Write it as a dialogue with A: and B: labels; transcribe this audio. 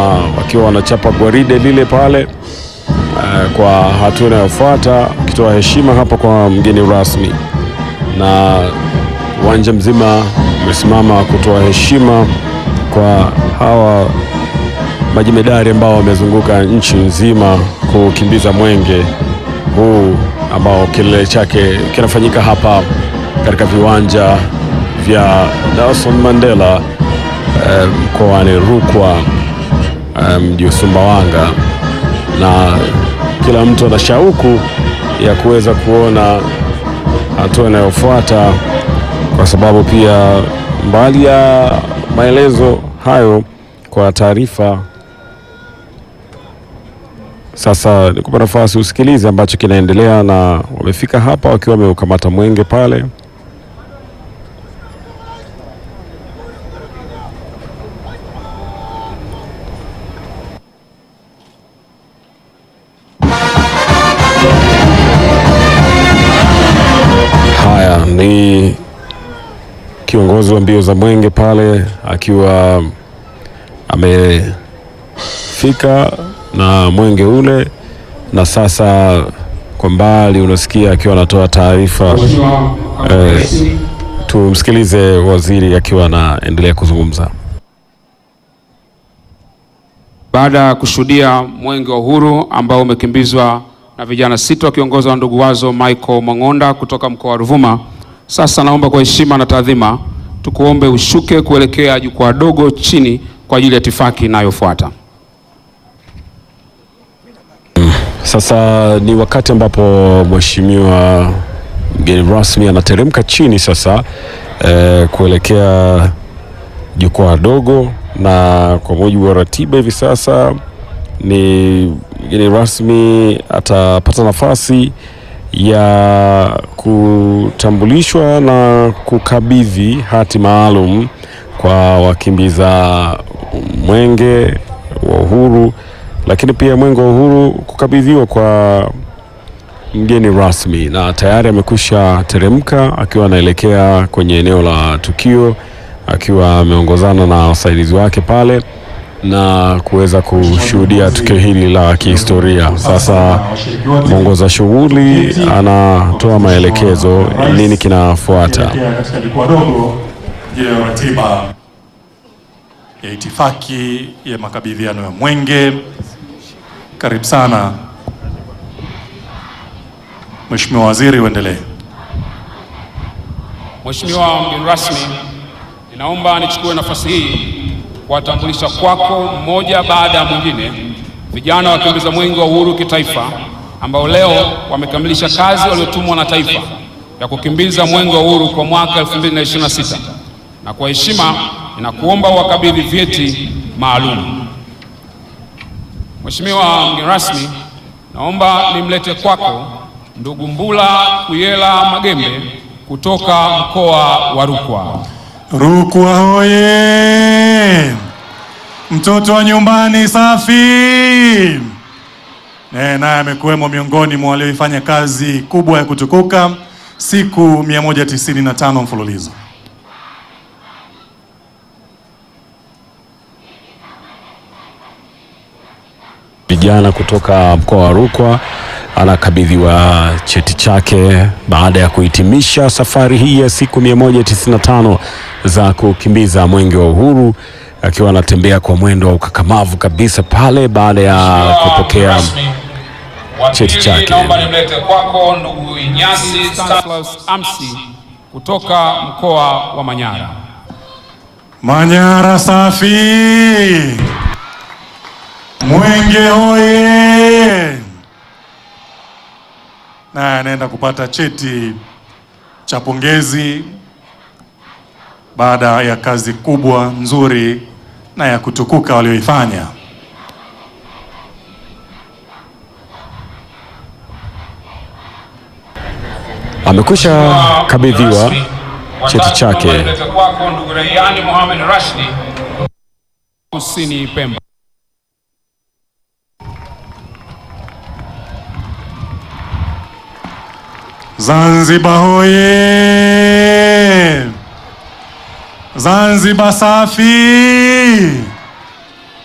A: na wakiwa wanachapa gwaride lile pale eh, kwa hatua inayofuata akitoa heshima hapa kwa mgeni rasmi, na uwanja mzima umesimama kutoa heshima kwa hawa majimedari ambao wamezunguka nchi nzima kukimbiza mwenge huu ambao kilele chake kinafanyika hapa katika viwanja vya Nelson Mandela eh, mkoani Rukwa eh, mji wa Sumbawanga, na kila mtu ana shauku ya kuweza kuona hatua inayofuata, kwa sababu pia mbali ya maelezo hayo kwa taarifa sasa nikupa nafasi usikilize ambacho kinaendelea, na wamefika hapa wakiwa wameukamata mwenge pale. Haya ni kiongozi wa mbio za mwenge pale akiwa amefika na mwenge ule, na sasa kwa mbali unasikia akiwa anatoa taarifa. Eh, tumsikilize waziri akiwa anaendelea kuzungumza.
B: Baada ya kushuhudia mwenge wa uhuru ambao umekimbizwa na vijana sita wakiongozwa na ndugu wazo Michael Mang'onda kutoka mkoa wa Ruvuma, sasa naomba kwa heshima na taadhima tukuombe ushuke kuelekea jukwaa dogo chini kwa ajili ya tifaki inayofuata.
A: Sasa ni wakati ambapo mheshimiwa mgeni rasmi anateremka chini sasa eh, kuelekea jukwaa dogo, na kwa mujibu wa ratiba hivi sasa ni mgeni rasmi atapata nafasi ya kutambulishwa na kukabidhi hati maalum kwa wakimbiza mwenge wa uhuru, lakini pia mwenge wa uhuru kukabidhiwa kwa mgeni rasmi, na tayari amekwisha teremka akiwa anaelekea kwenye eneo la tukio akiwa ameongozana na wasaidizi wake pale na kuweza kushuhudia tukio hili la kihistoria. Sasa mwongoza shughuli anatoa maelekezo nini kinafuata.
C: Kuelekea katika jukwaa dogo juu ya ratiba ya itifaki ya makabidhiano ya mwenge. Karibu sana Mheshimiwa Waziri, uendelee.
B: Mheshimiwa mgeni rasmi, ninaomba nichukue nafasi hii kuwatambulisha kwako mmoja baada ya mwingine vijana wakimbiza mwenge wa uhuru kitaifa ambao leo wamekamilisha kazi waliotumwa na taifa ya kukimbiza mwenge wa uhuru kwa mwaka 2026 na kwa heshima ninakuomba wakabidhi vyeti maalum. Mheshimiwa mgeni rasmi, naomba nimlete kwako ndugu Mbula Kuyela Magembe kutoka mkoa wa Rukwa.
C: Rukwa hoye! Mtoto wa nyumbani safi! Eh, naye amekuwemo miongoni mwa walioifanya kazi kubwa ya kutukuka siku 195 mfululizo.
A: Vijana kutoka mkoa wa Rukwa anakabidhiwa cheti chake baada ya kuhitimisha safari hii ya siku 195 za kukimbiza mwenge wa uhuru, akiwa anatembea kwa mwendo wa ukakamavu kabisa pale baada ya kupokea cheti chake.
B: Naomba nimlete kwako ndugu Inyasi Stanislaus Amsi kutoka mkoa wa Manyara.
C: Manyara safi! Mwenge hoye! Naye anaenda kupata cheti cha pongezi baada ya kazi kubwa nzuri na ya kutukuka walioifanya.
A: Amekwisha kabidhiwa cheti chake.
B: Nimlete kwako ndugu Rayani Mohamed Rashidi Kusini Pemba.
C: Zanzibar hoye! Zanzibar safi!